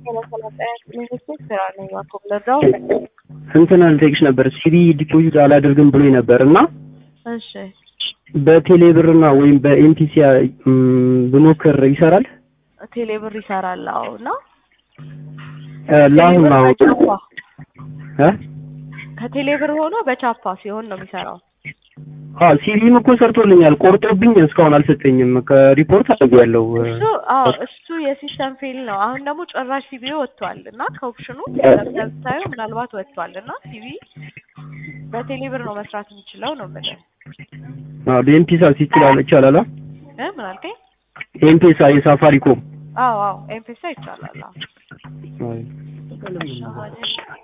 እንትን ልጠይቅሽ ነበር ሲሪ ዲፖዚት አላደርግም ብሎኝ ነበር እና እሺ በቴሌ ብርና ወይም በኤምፒሲ ብሞክር ይሰራል? ቴሌ ብር ይሰራል። አዎ እና ለአሁን ቴሌብር አሁን በቻፓ እ ከቴሌ ብር ሆኖ በቻፓ ሲሆን ነው የሚሰራው። አ ሲቪም እኮ ሰርቶልኛል። ቆርጦብኝ እስካሁን አልሰጠኝም። ከሪፖርት አድርጌያለሁ። እሱ አዎ እሱ የሲስተም ፌል ነው። አሁን ደግሞ ጭራሽ ሲቪ ወጥቷል እና ከኦፕሽኑ ለምሳሌ ምናልባት ወጥቷል እና ሲቪ በቴሌ ብር ነው መስራት የሚችለው ነው የምልህ አ በኤምፒሳ ይችላል ይቻላል። አ እ ምን አልከኝ? ኤምፒሳ የሳፋሪኮም አዎ አዎ ኤምፔሳ ይቻላል። አዎ አይ